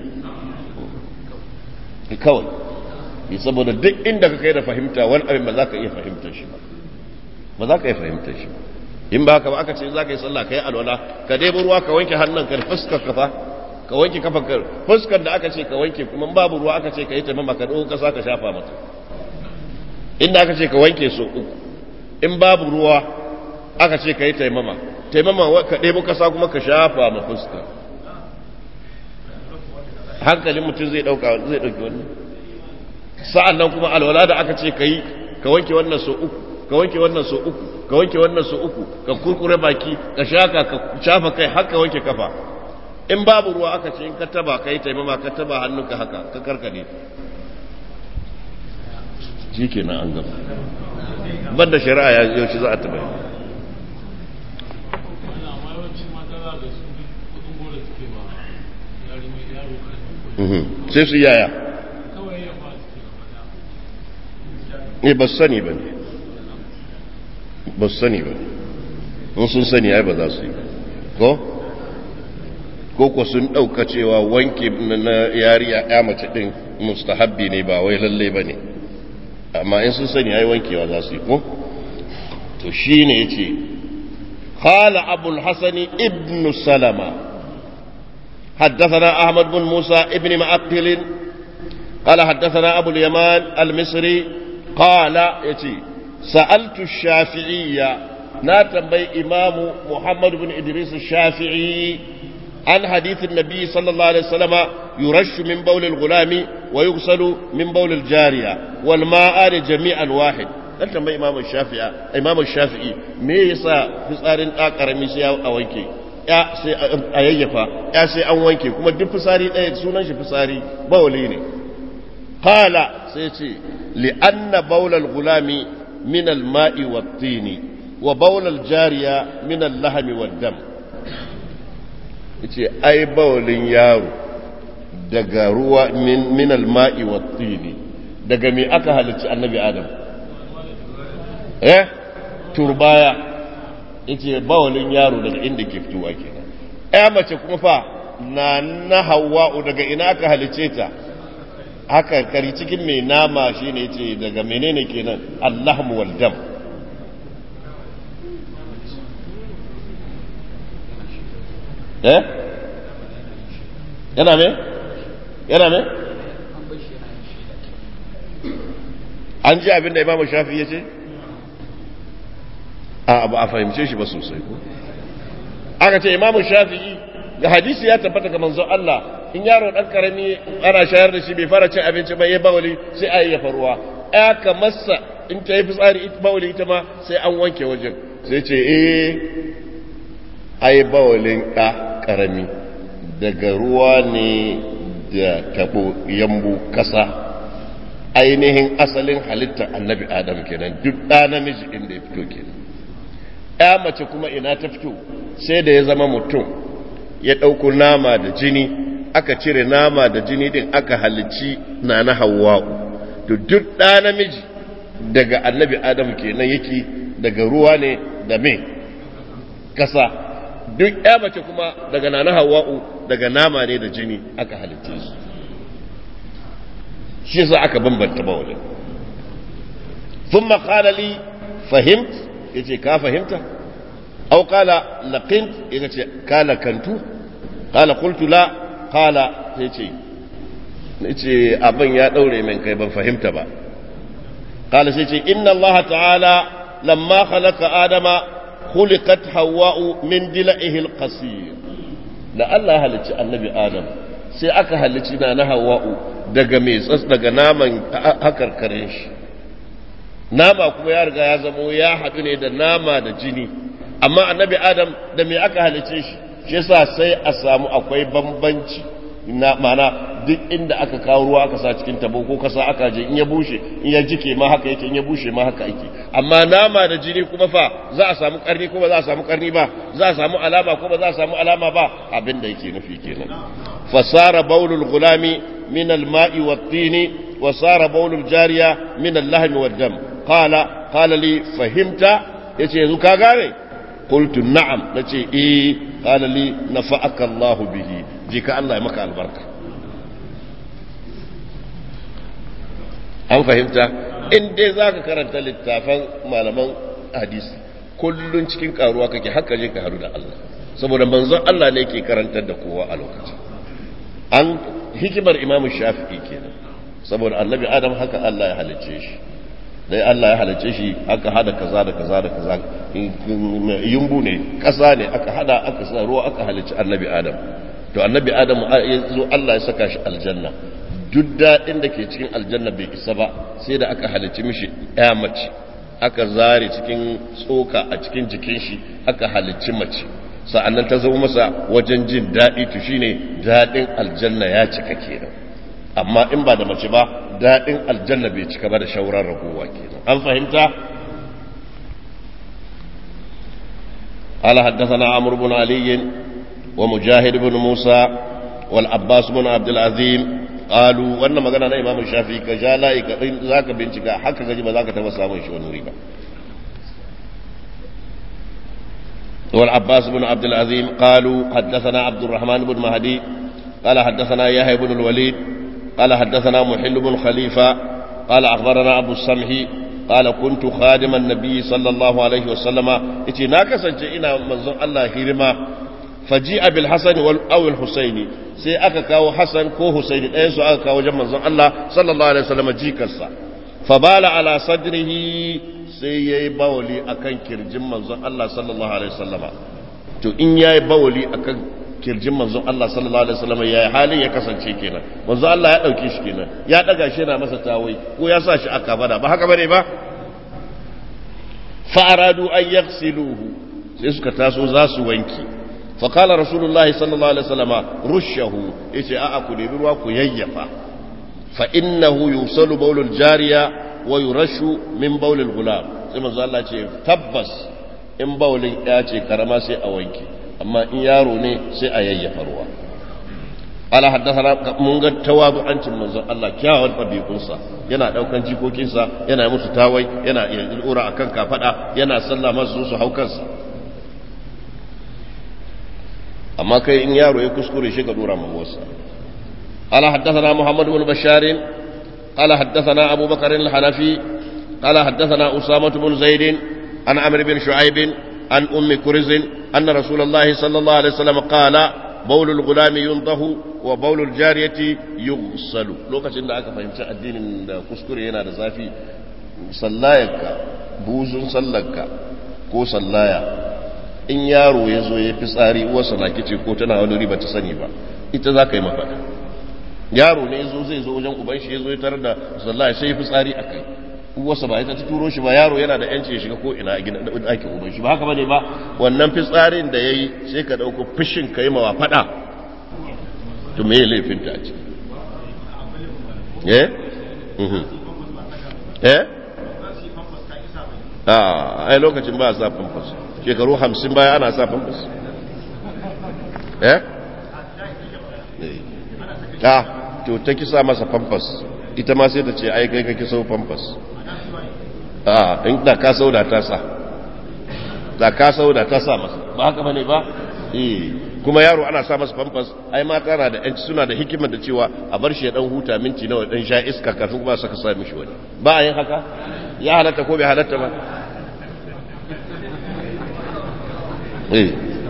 kawai saboda duk inda ka kai da fahimta wani abin ba za ka iya fahimtar shi ba ba za ka iya fahimtar shi ba in ba ka ba aka ce za ka yi sallah ka yi alwala ka dai ruwa ka wanke hannun ka fuskar ka fa ka wanke kafan ka fuskar da aka ce ka wanke kuma babu ruwa aka ce ka yi taimama ka ɗauko kasa ka shafa mata inda aka ce ka wanke so uku in babu ruwa aka ce ka yi taimama taimama ka ɗebo kasa kuma ka shafa ma fuska hankalin mutum zai ɗauka zai ɗauki wannan sa'an nan kuma alwala da aka ce ka yi ka wanke wannan so uku ka ka wanke wannan so uku ka wanke wannan so uku ka kurkure baki ka shaka ka shafa kai haka wanke kafa in babu ruwa aka ce in ka taba kai taimama ka taba hannunka haka ka karkade shi kenan an gaba banda shari'a ya yaushe za a taba yi sai su yaya ne ba sani ba ne ba sani ba ne sun sani ai ba za su yi ko ko ko sun ɗauka cewa wanke na yariya ya mace ɗin mustahabbi ne ba wai lalle ba ne amma in sun sani ai wankewa za su yi ko to shi ne ya ce قال أبو الحسن ابن سلمة حدثنا أحمد بن موسى ابن معقل قال حدثنا أبو اليمان المصري قال يتي سألت الشافعية ناتبي إمام محمد بن إدريس الشافعي عن حديث النبي صلى الله عليه وسلم يرش من بول الغلام ويغسل من بول الجارية والماء جميعا واحد dan tambayi imamu shafi'a imamu shafi'i me yasa fitsarin da karami sai a wanke ya sai a yayyafa ya sai an wanke kuma duk fitsari ɗaya sunan shi fitsari bawli ne qala sai ce li anna bawlal gulami min al ma'i wat tini wa bawlal jariya min al lahmi wad dam yace ai bawlin yaro daga ruwa min al ma'i wat tini daga me aka halicci annabi adam eh turbaya yace bawalin yaro daga inda ke fitowa kenan eh mace kuma fa na na hawa'u daga ina aka halice ta haka kari cikin mai nama shine yace daga menene kenan allahmu wal dam eh yana me yana me an ji abin da imamu shafi ya ce a ba a fahimce shi ba sosai ko aka ce imamu shafi'i da hadisi ya tabbata ga manzon Allah in yaro dan karami ana shayar da shi bai fara cin abinci ba ya bawali sai a yi faruwa ya ka masa in ta yi fitsari ita bawali ita ma sai an wanke wajen sai ce eh ai bawalin ka karami daga ruwa ne da tabo yambu kasa ainihin asalin halittar annabi adam kenan duk ɗa namiji inda ya fito kenan ya mace kuma ina ta fito sai da ya zama mutum ya ɗauko nama da jini aka cire nama da jini din aka halicci na na hawa'u to duk ɗa namiji daga annabi adam kenan yake daga ruwa ne da me kasa duk ya mace kuma daga na na hawa'u daga nama ne da jini aka halicce su shi yasa aka bambanta bawalin ثم قال لي فهمت yace ka fahimta aw qala laqint yace ka lakantu qala qultu la qala yace yace abin ya daure min kai ban fahimta ba qala sai yace inna allaha ta'ala lamma khalaqa adama khuliqat hawa'u min dila'ihi alqasir da Allah halicci annabi adam sai aka halicci na na hawa'u daga mai tsas daga naman hakarkarin shi nama kuma ya riga ya zamo ya haɗu ne da nama da jini amma annabi adam da me aka halice shi shi yasa sai a samu akwai bambanci na mana duk inda aka kawo ruwa aka sa cikin tabo ko kasa aka je in ya bushe in ya jike ma haka yake in ya bushe ma haka yake amma nama da jini kuma fa za a samu karni ko ba za a samu karni ba za a samu alama ko ba za a samu alama ba abin da yake nufi kenan fasara baulul gulami min al-ma'i wat-tini wa sara baulul jariya min al-lahmi wad-dam qala qala li fahimta yace yanzu ka gane qultu na'am nace eh qala li nafa'aka Allah bihi je ka Allah ya maka albarka an fahimta in dai zaka karanta littafan malaman hadisi kullun cikin karuwa kake haka je ka haru da Allah saboda manzon Allah ne yake karantar da kowa a lokacin an hikimar imamu shafi'i kenan saboda annabi adam haka Allah ya halicce shi dai Allah ya halicce shi aka hada kaza da kaza da kaza yumbu ne kasa ne aka hada aka sa ruwa aka halicci annabi adam to annabi adam ya zo Allah ya saka shi aljanna duk daɗin da ke cikin aljanna bai isa ba sai da aka halicci mishi ya mace aka zare cikin tsoka a cikin jikin shi aka halicci mace sa'annan ta zama masa wajen jin daɗi to shine daɗin aljanna ya cika kenan amma in ba da mace ba daɗin aljanna bai cika ba da shauran ragowa kenan an fahimta قال حدثنا عمرو بن علي ومجاهد بن موسى والعباس بن عبد العظيم قالوا wannan magana na Imam Shafi ka ja layi ka zaka bincika haka gaji ba zaka taba samun shi wani wuri ba والعباس بن عبد العظيم قالوا حدثنا عبد الرحمن بن مهدي قال حدثنا يحيى بن الوليد قال حدثنا محل بن خليفة قال أخبرنا أبو السمح قال كنت خادم النبي صلى الله عليه وسلم إتي ناكسا جئنا منظر الله هرما فجيء بالحسن أو الحسين سي أكا كاو حسن كو حسين أيسو أكا كاو جمع منظر الله صلى الله عليه وسلم جيكسا فبال على صدره sai ya yi bawali a kan kirjin manzon Allah sallallahu Alaihi wasallama to in ya yi bawali a kan kirjin manzon Allah sallallahu Alaihi wasallama ya yi halin ya kasance kenan manzon Allah ya ɗauke shi kenan ya ɗaga shi yana masa tawai ko ya sa shi a kabada ba haka bane ba fa'aradu an yaghsiluhu sai suka taso za su wanki فقال رسول الله صلى الله عليه وسلم رشه يجي أأكو ruwa ku yayyafa فإنه يوصل بول الجارية wa yurashu min baulil gulam sai manzo Allah ce tabbas in baulin ya ce karama sai a wanke amma in yaro ne sai a yayyafa ruwa ala haddathana mun ga tawadu'ancin manzo Allah kyawun dabi'unsa yana daukan jikokinsa yana musu tawai yana ura akan kafada yana sallah masu su haukansa amma kai in yaro ya kuskure shi ka dora mamuwarsa ala haddathana muhammad bin basharin قال حدثنا أبو بكر الحنفي قال حدثنا أسامة بن زيد عن عمرو بن شعيب عن أم كرز أن رسول الله صلى الله عليه وسلم قال بول الغلام ينضه وبول الجارية يغسل لو كان aka fahimci addinin da kuskure yana da zafi sallayarka buzun sallarka ko sallaya in yaro ya zo ya fi tsari uwarsa na kice ko tana wani riba ta sani ba ita za ka yi mafaɗa yaro ne zo zai zo wajen uban shi ya zo ya tarar da sallah sai ya fitsari a kai uwarsa ba ita ta turo shi ba yaro yana da yanci ya shiga ko ina a gidan ɗakin uban shi ba haka bane ba wannan fitsarin da yayi sai ka dauko fishin kai mawa fada to me ya laifin ta ce eh eh a ai lokacin ba a sa famfas shekaru hamsin baya ana sa famfas eh ta to ta kisa masa famfas ita ma sai ta ce ai kai ka kiso famfas a in da ka sauda ta sa da ka sauda ta sa masa ba haka bane ba eh kuma yaro ana sa masa famfas ai mata na da yanci suna da hikimar da cewa a bar shi ya dan huta minti nawa dan sha iska kafin kuma saka sa mishi wani ba a yin haka ya halatta ko bai halatta ba eh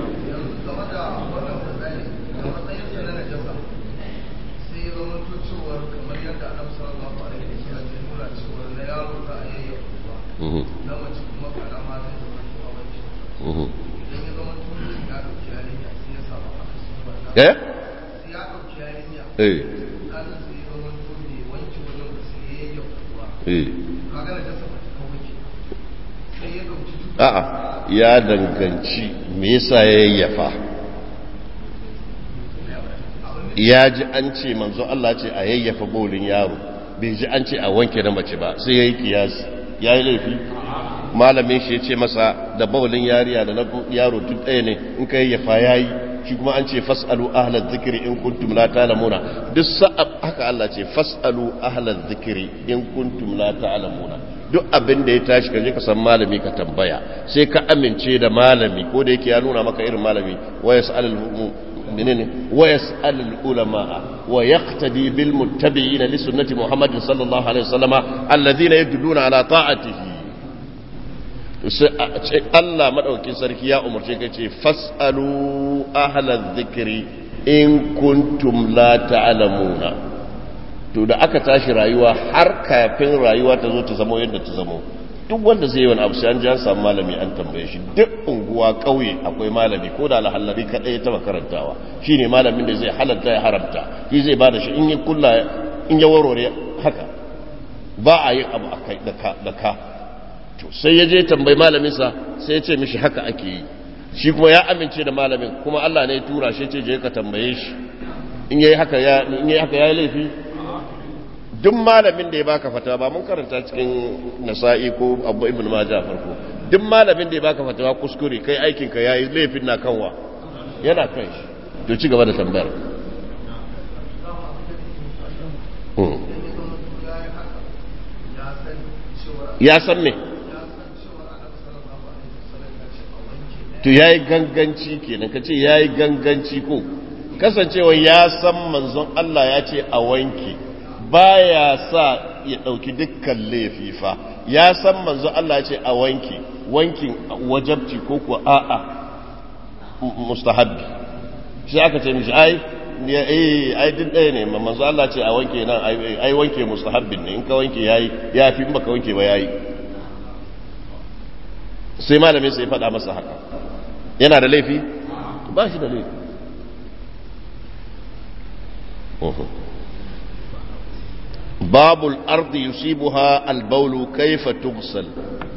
eh eh eh a'a ya danganci me yasa ya yayyafa ya ji an ce manzo Allah ce a yayyafa bolin yaro bai ji an ce a wanke na mace ba sai yayi kiyasi yayi laifi malamin shi ya ce masa da baulin yariya da na yaro duk ɗaya ne in ka yayyafa yayi shi kuma an ce fasalu ahlal zikri in kuntum la ta'lamuna duk sa'a haka Allah ce fasalu ahlal zikri in kuntum la ta'lamuna duk abin da ya tashi ka je ka san malami ka tambaya sai ka amince da malami ko da yake ya nuna maka irin malami wa yas'alul menene wa yas'alul ulama wa yaqtadi bil muttabi'in li sunnati muhammadin sallallahu alaihi wasallama alladhina yadulluna ala ta'atihi sai Allah madaukin sarki ya umarce ka ce fasalu ahlal zikri in kuntum la ta'lamuna to da aka tashi rayuwa har kafin rayuwa ta zo ta zama yadda ta zama duk wanda zai yi wani abu sai an ji an samu malami an tambaye shi duk unguwa kauye akwai malami ko da alhallari kadai ya taba karantawa shine malamin da zai halatta ya haramta shi zai bada shi in ya kulla in ya warware haka ba a yin abu akai da ka da ka to sai ya je tambayi malaminsa sai ya ce mishi haka ake yi shi kuma ya amince da malamin kuma Allah ne ya tura shi ce je ka tambaye shi in yayi haka ya in yayi haka yayi laifi duk malamin da ya baka fatawa ba mun karanta cikin nasa'i ko abu ibn majah farko duk malamin da ya baka fatawa kuskure kai aikin ka yayi laifin na kanwa yana kan shi to ci gaba da tambayar ya san me to yayi ganganci kenan kace yayi ganganci ko kasancewa ya san manzon Allah ya ce a wanke baya sa ya ɗauki dukkan laififa ya san manzo Allah ce a wanki wankin wajabci ko kuwa a'a mustahabbi shi aka ce mishi ai eh ai din ɗaya ne manzo Allah ce a wanke nan ai wanke mustahabbin ne in ka wanke yayi ya fi in baka wanke ba yayi sai malamin sai faɗa masa haka yana da laifi ba shi da laifi باب الأرض يصيبها البول كيف تغسل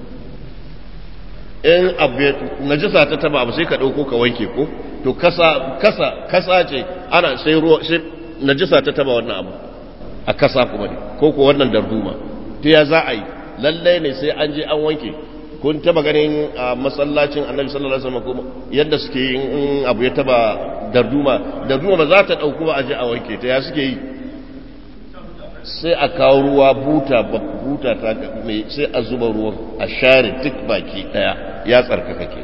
in abu najasa ta taba abu sai ka dauko ka wanke ko to kasa kasa kasa ce ana sai ruwa sai najasa ta taba wannan abu a kasa kuma ne ko ko wannan darduma to ya za a yi lalle ne sai an je an wanke kun taba ganin a masallacin annabi sallallahu alaihi wasallam yadda suke yi in abu ya taba darduma darduma ba za ta dauko ba a je a wanke ta ya suke yi sai a kawo ruwa buta buta ta mai sai a zuba ruwan a share duk baki daya ya tsarkaka ke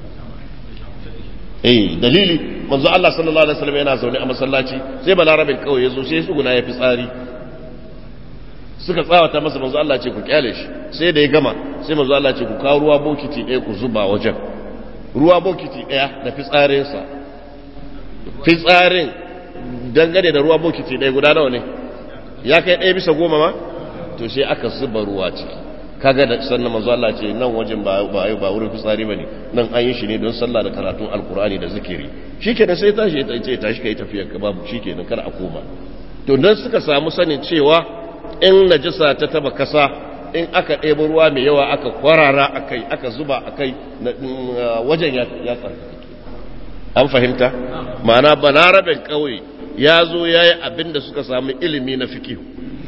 eh dalili manzo Allah sallallahu alaihi wasallam yana zaune a masallaci sai balarabin kawai yazo sai su guna ya fi tsari suka tsawata masa manzo Allah ce ku kyale shi sai da ya gama sai manzo Allah ce ku kawo ruwa bokiti ɗaya ku zuba wajen ruwa bokiti ɗaya da fitsarinsa fitsarin dangane da ruwa bokiti ɗaya guda nawa ne ya kai ɗaya bisa goma ma to sai aka zuba ruwa ciki kaga da sannan manzo Allah ce nan wajen ba ba ba wurin fitsari bane nan an yi shi ne don sallah da karatun alkur'ani da zikiri shikenan sai tashi ya ce tashi kai tafiyar ka babu shikenan kar a koma to dan suka samu sanin cewa in najasa ta taba kasa in aka ɗebo ruwa mai yawa aka kwarara akai aka zuba akai wajen ya ya tsarkake an fahimta ma'ana balaraben kauye ya zo ya yi abin da suka samu ilimi na fikihu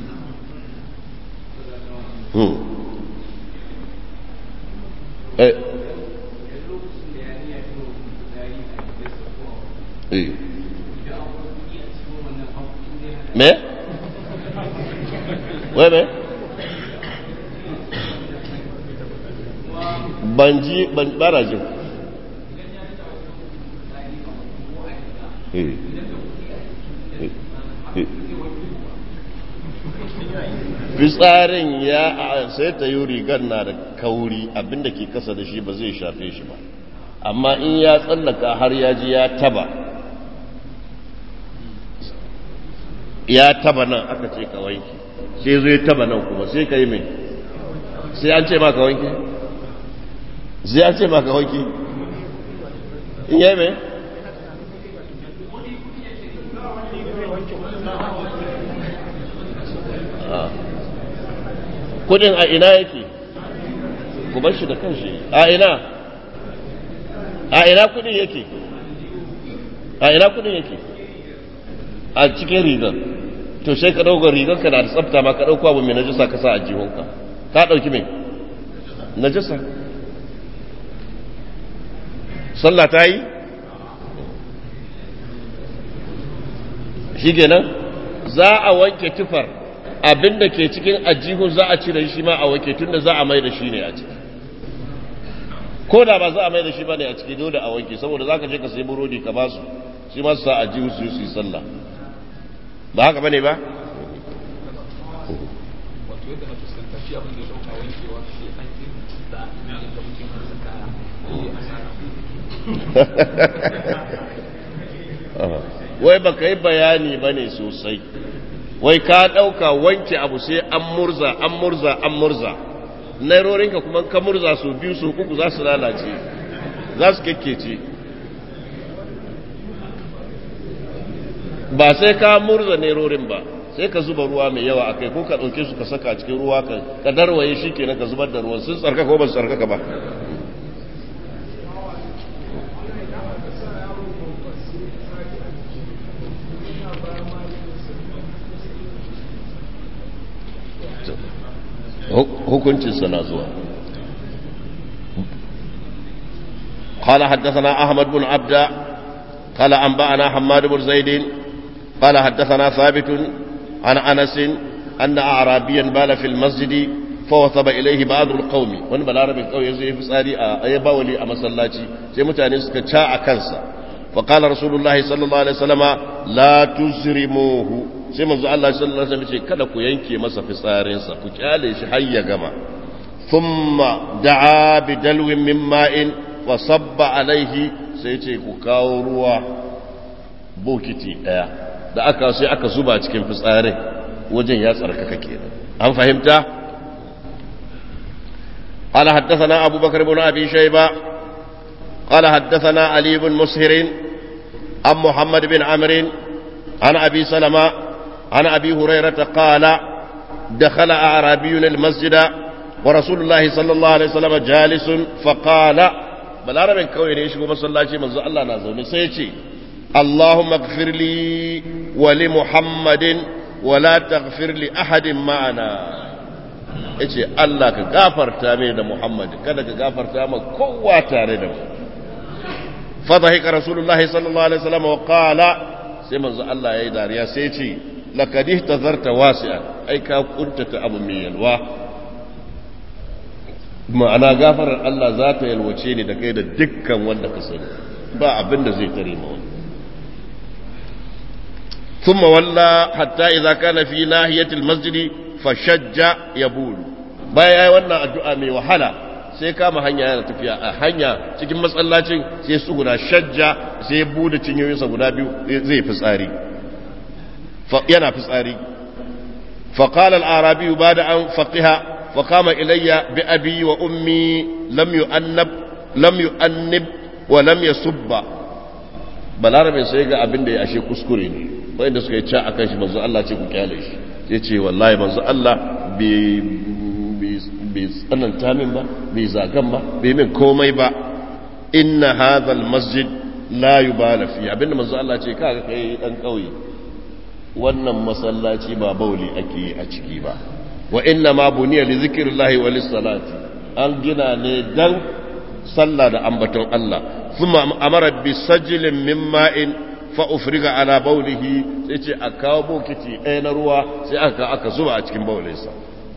me? wai me? ban ji ban bara jin eh fitsarin ya sai ta yi rigar na da kauri abinda ke kasa da shi ba zai shafe shi ba amma in ya tsallaka har ya ji ya taba ya taba nan aka ce ka wanke sai zo ya taba nan kuma sai ka yi mai sai an ce ma ka wanke sai an ce ma ka wanke in yi mai kudin a ina yake ku bar shi da kanshi a ina a ina kudin yake a ina kudin yake a cikin rigar to sai ka ɗaukar rigar ka na da tsafta ma ka ɗauko abu mai najasa ka sa a jihunka ka ɗauki mai najasa sallah ta yi shi kenan za a wanke tufar abin da ke cikin ajihun za a cire shi ma a wanke tun da za a mai da shi ne a ciki ko da ba za a mai da shi ba ne a ciki dole a wanke saboda za ka je ka sai burodi ka basu shi ma su sa ajihu su yi su yi sallah ba haka ba ne ba wai baka yi bayani ba ne sosai wai ka ɗauka wanke abu sai an murza an murza an murza nairorinka kuma ka murza su biyu su uku za su lalace za su kekkece ba sai ka murza nairorin ba sai ka zuba ruwa mai yawa akai ko ka dauke su ka saka cikin ruwa ka ka darwaye shikenan ka zubar da ruwan sun tsarkaka ko ba su tsarkaka ba hukuncinsa na zuwa قال حدثنا أحمد بن عبد قال أنبأنا حماد بن زيد قال حدثنا ثابت عن أنس أن أعرابيا بال في المسجد فوثب إليه بعض القوم وان بالعربي القوم يزيه في ساري أي باولي أما صلاتي سي متاني سكتشاء كنسا فقال رسول الله صلى الله عليه وسلم لا تزرموه sai manzo Allah sallallahu alaihi wasallam ce kada ku yanke masa fitsarinsa ku kyale shi har ya gama thumma da'a bi dalwin min ma'in wa sabba alaihi sai ce ku kawo ruwa bokiti daya da aka sai aka zuba cikin fitsarin wajen ya tsarkaka kenan an fahimta قال حدثنا أبو بكر بن أبي شيبة قال حدثنا علي بن مسهر عن محمد بن عمرو عن أبي سلمة عن أبي هريرة قال دخل أعرابي المسجد ورسول الله صلى الله عليه وسلم جالس فقال بالعربي كوي ne shigo masallaci manzo Allah na zaune sai ya ce Allahumma ighfir li wa li Muhammadin wa la taghfir li ahadin ma'ana yace Allah ka gafarta mai da Muhammad kada ka gafarta ma kowa tare da mu fa dhahika rasulullahi sallallahu alaihi wasallam wa qala sai manzo Allah yayi dariya sai ya ce laqad ihtazarta wasi'an ai ka kuntata abu mai yalwa ma'ana gafarar Allah za ta yalwace ni da kai da dukkan wanda ka sani ba abin da zai tare ma wani ثم ولى حتى إذا كان في ناحية المسجد فشج يبول بايا yayi wannan addu'a mai wahala sai kama hanya yana tafiya a hanya cikin masallacin sai su guda shajja sai bude cinyoyinsa guda biyu zai fitsari yana fitsari فقال الأعرابي بعد أن فقها فقام إلي بأبي وأمي لم يؤنب لم يؤنب ولم يسب balarabe sai ga abin da ya ashe kuskure ne wanda suka yi ca a kan shi manzo Allah ce ku kyale shi ya ce wallahi manzo Allah bai tsananta min ba bai zagan ba bai min komai ba inna hadha masjid la yubala fi abinda manzo Allah ce kaga kai dan kauye wannan masallaci ba bauli ake yi a ciki ba wa inna ma buniya li zikrillahi wa lis-salati an gina ne dan sallah da ambaton Allah thumma amara bi sajlin min ma'in fa ufriga ala baulihi sai ce a kawo bokiti ɗaya na ruwa sai aka aka zuba a cikin baulinsa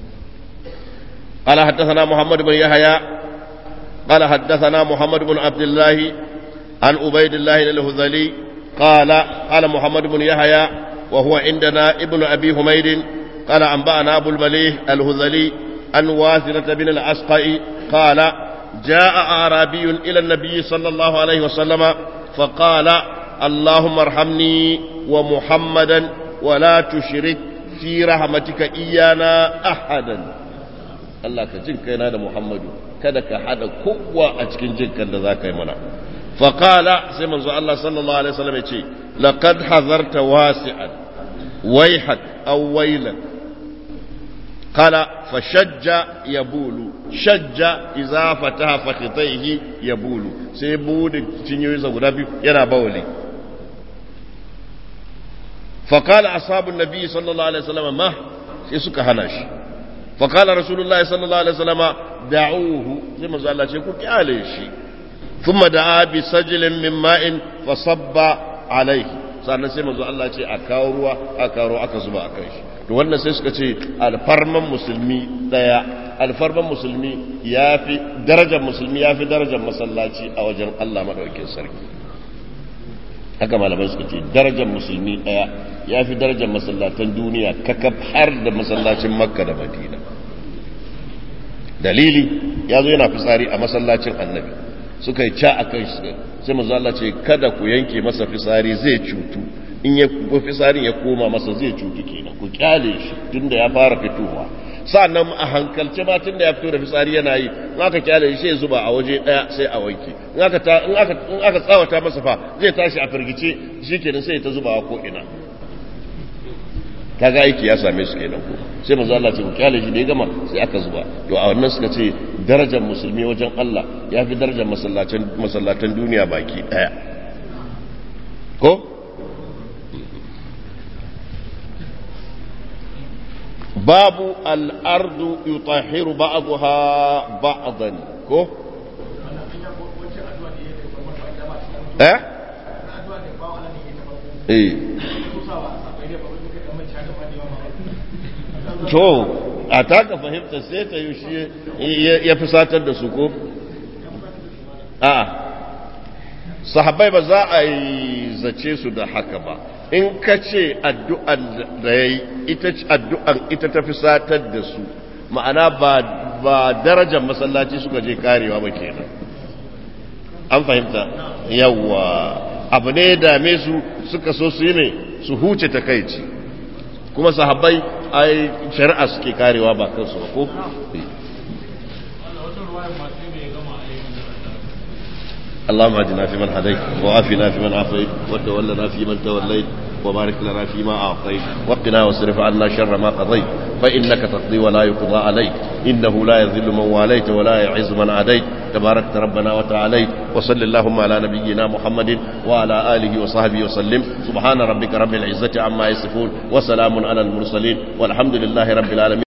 قال حدثنا محمد بن يحيى قال حدثنا محمد بن عبد الله عن عبيد الله الهذلي قال قال محمد بن يحيى وهو عندنا ابن أبي حميد قال أنبأنا أبو المليح الهذلي عن واثرة بن الأسقع قال جاء أعرابي إلى النبي صلى الله عليه وسلم فقال اللهم ارحمني ومحمدا ولا تشرك في رحمتك إيانا أحدا Allah ka jin kaina da Muhammadu kada ka hada kowa a cikin jinkan da za ka yi mana faƙala sai manzo Allah sallallahu alaihi wasallam ya ce laqad hazarta wasi'an wayhak aw waylan qala fashajja yabulu shajja idza fataha fakhitayhi yabulu sai bude cinyoyinsa guda biyu yana bawali فقال أصحاب النبي صلى الله عليه وسلم ما يسك هناش فقال رسول الله صلى الله عليه وسلم دعوه زي ما قال الله يقول عليه ثم دعا بسجل من ماء فصب عليه sannan sai manzo Allah ce a kawo ruwa a kawo aka zuba a kan shi to wannan sai suka ce alfarman musulmi daya alfarman musulmi yafi darajar musulmi yafi darajar masallaci a wajen Allah madaukakin sarki haka malamai suka ce darajar musulmi daya yafi darajar masallatan duniya kakaf har da masallacin makka da madina dalili ya zo yana fitsari a masallacin annabi suka yi ca a kan shi sai manzo Allah ce kada ku yanke masa fisari zai cutu in ya ko fisarin ya koma masa zai cutu kenan ku kyale shi tunda ya fara fitowa sannan a hankalce ma tunda ya fito da fisari yana yi in aka kyale shi sai zuba a waje daya sai a wanke in aka ta in aka in aka tsawata masa fa zai tashi a firgice shikenan sai ta zuba ko ina kaga aiki ya same su kenan ko sai manzo Allah ce ku kyale shi da ya gama sai aka zuba to a wannan suka ce darajar musulmi wajen Allah ya fi darajar masallacin masallatan duniya baki daya ko babu al'ardu yutahiru ba'daha ba'dan ko eh eh to a taka fahimta sai ta yi shi ya fi satar da su ko a sahabbai ba za a yi zace su da haka ba in ka ce addu'an da ya yi addu'an ita ta fi satar da su ma'ana ba darajar masallaci suka je karewa ba kenan an fahimta yawwa abu ne ya dame su suka so su yi ne su huce takaici kuma sahabbai ai shari'a suke karewa ba kansu ba ko اللهم اهدنا فيمن هديت وعافنا فيمن عافيت وتولنا فيمن توليت وبارك لنا فيما اعطيت وقنا واصرف عنا شر ما قضيت فانك تقضي ولا يقضى عليك انه لا يذل من واليت ولا يعز من عاديت تباركت ربنا وتعاليت وصل اللهم على نبينا محمد وعلى اله وصحبه وسلم سبحان ربك رب العزه عما يصفون وسلام على المرسلين والحمد لله رب العالمين